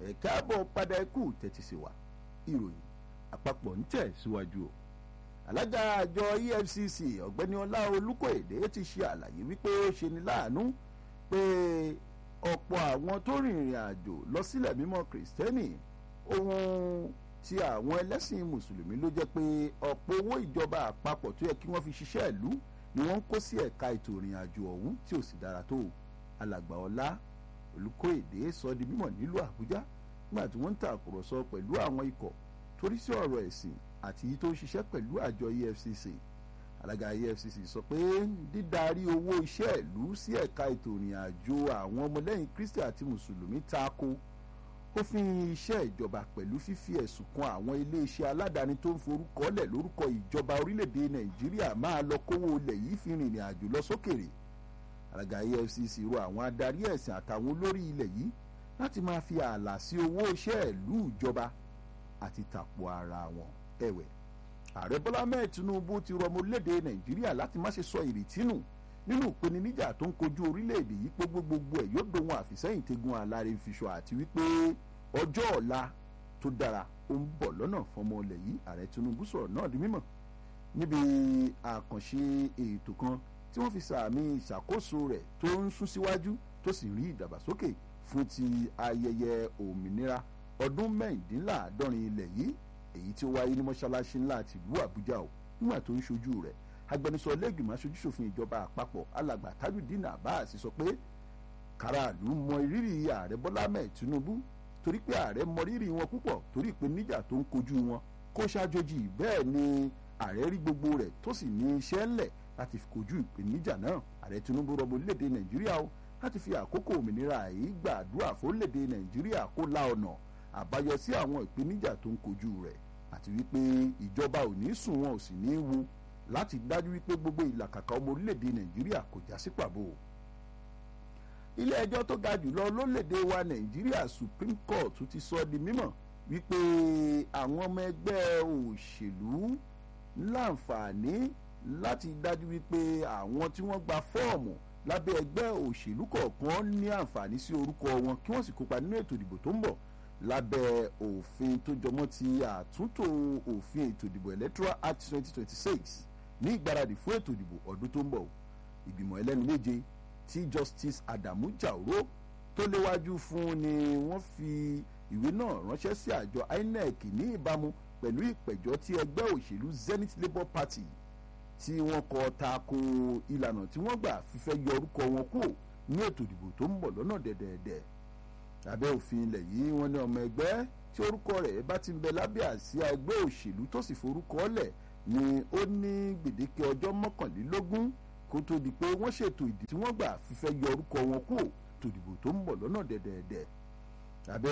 ẹ káàbọ̀ padà ẹkú tẹ́tí sí wa ìròyìn àpapọ̀ ń tẹ̀ síwájú o alága àjọ efcc ọ̀gbẹ́ni ọlá olùkóèdè ti ṣe àlàyé wípé ó ṣe ní láàánú pé ọ̀pọ̀ àwọn tó rìnrìn àjò lọ sílẹ̀ mímọ́ kìrìsìtẹ́nì ohun tí àwọn ẹlẹ́sìn mùsùlùmí ló jẹ́ pé ọ̀pọ̀ owó ìjọba àpapọ̀ tó yẹ kí wọ́n fi ṣiṣẹ́ ìlú ni wọ́n ń kó sí ẹ̀ka ètò ìrìn àjò ọ̀hún tí ò sì dára tó alàgbà ọlá olùkóèdè sọ di mímọ̀ nílùú àbújá nígbà tí wọ́n ń tàkùrọ̀sọ pẹ̀lú àwọn ikọ̀ torí sí ọ̀rọ̀ ẹ̀sìn àti yìí tó ń ṣiṣẹ́ pẹ̀lú àjọ efcc alága efcc sọ pé dídarí owó iṣẹ́ ìlú sí ẹ̀ka ètò ìrìn àjò àwọn ọmọlẹ́yìn kristi àti mùsùlùmí tako òfin iṣẹ́ ìjọba pẹ̀lú fífi ẹ̀sùn kan àwọn iléeṣẹ́ aládàáni tó ń forúkọ lẹ̀ lórúkọ ìjọba orílẹ̀-èdè nàìjíríà máa lọ kówó ilẹ̀ yìí fi rìnrìn àjò lọ sókèrè alága efcc rọ àwọn adarí ẹ̀sìn àtàwọn olórí ilẹ̀ yìí láti máa fi ààlà sí owó iṣẹ́ ìlú ìjọba àti tàpọ̀ ara wọn ẹ̀wẹ̀ ààrẹ bọ́lá mẹ́ẹ̀ tinubu ti rọ ọmọ orílẹ̀-èdè nàìjíríà láti má ṣe sọ ìrètí nù nínú ìpèníjà tó ń kojú orílẹ̀-èdè yìí pé gbogbo ẹ̀ yóò dohun àfìsẹ́yìn tegun àlàrè fiṣọ àti wípé ọjọ́ ọ̀la tó dára ó ń bọ̀ lọ́nà fọmọ ilẹ̀ yìí ààrẹ tinubu sọ̀rọ̀ náà di mímọ̀ níbi àkànṣe ètò kan tí wọ́n fi sàmì ìṣàkóso rẹ̀ tó ń sún síwájú tó sì rí ìdàgbàsókè fún ti ayẹyẹ òmìnira ọdún mẹ́rìndínláàádọ́rin ilẹ̀ yìí èyí tí ó wáyé ní mọ́ṣáláṣí ńlá àti ìlú àbújá o nígbà tó ń ṣojú rẹ̀ agbẹnusọ lẹ́gbìmọ̀ aṣojúṣòfin ìjọba àpapọ̀ alàgbà tajudeen abbas sọ pé káràlú mọ ìrírí ààrẹ bọ́lá mẹ́ẹ̀ tinubu torí pé ààrẹ mọ rírì wọn púpọ̀ torí ìpèníjà tó ń kojú wọn kó ṣàjòjì bẹ́ẹ̀ ni ààrẹ rí gbogbo rẹ̀ tó sì ní iṣẹ́ ńlẹ̀ láti fi kojú ìpèníjà náà ààrẹ tinubu rọbọ orílẹ̀-èdè nàìjíríà o láti fi àkókò òmìnira yìí gbàdúrà fórílẹ̀-èdè nàìjíríà kó la ọ̀nà àbáyọ sí àwọn ìpèníjà tó ń kojú rẹ̀ àti wípé ìjọba ò ní sùn wọn ò sì ní wo láti dájú wípé gbogbo ìlàkàkà ọmọ orílẹ̀-èdè nàìjíríà kò já sí pàbó. ilé ẹjọ́ tó ga jùlọ lórílẹ̀-èdè wa nàìjíríà supreme court ti sọ di mímọ̀ wípé àwọn ọmọ ẹgbẹ́ òṣèlú láǹfààní láti dájú wípé àwọn tí wọ́n gba fọ́ọ̀mù lábẹ́ ẹgbẹ́ òṣèlú kọ̀ọ̀kan ní àǹfààní sí orúkọ wọn kí wọ́n sì kópa nínú ètò ìdìbò tó ń bọ̀ lábẹ́ òfin tó jọmọ́ ti àtúntò òfin ètò ìdìbò electoral act twenty twenty six ní ìgbáradì fún ètò ìdìbò ọdún tó ń bọ̀ ìgbìmọ̀ ẹlẹ́nu méje tí justice adamu jauro tó léwájú fún ni wọ́n fi ìwé náà ránṣẹ́ sí àjọ inec ní ìbámu pẹ̀lú ìpẹ̀jọ́ tí ẹgbẹ́ òṣèlú zenith labour party tí wọ́n kọ tako ìlànà tí wọ́n gbà fífẹ́ yọ orúkọ wọn kúrò ní ètò ìdìbò tó ń bọ̀ lọ́nà dẹ̀dẹ̀dẹ̀ lábẹ́ òfin ilẹ̀ yìí wọ́n ní ọmọ ẹgbẹ́ tí orúkọ rẹ̀ bá ti ń bẹ lábẹ́ àsíá ẹgbẹ́ òṣèlú tó sì forúkọ lẹ̀ ni ó ní gbèdéke ọjọ́ mọ́kànlélógún kó tó di pé wọ́n ṣètò ìdí tí wọ́n gbà fífẹ́ yọ orúkọ wọn kúrò tó dìbò tó ń bọ̀ lọ́nà dẹ̀dẹ̀dẹ̀ lábẹ́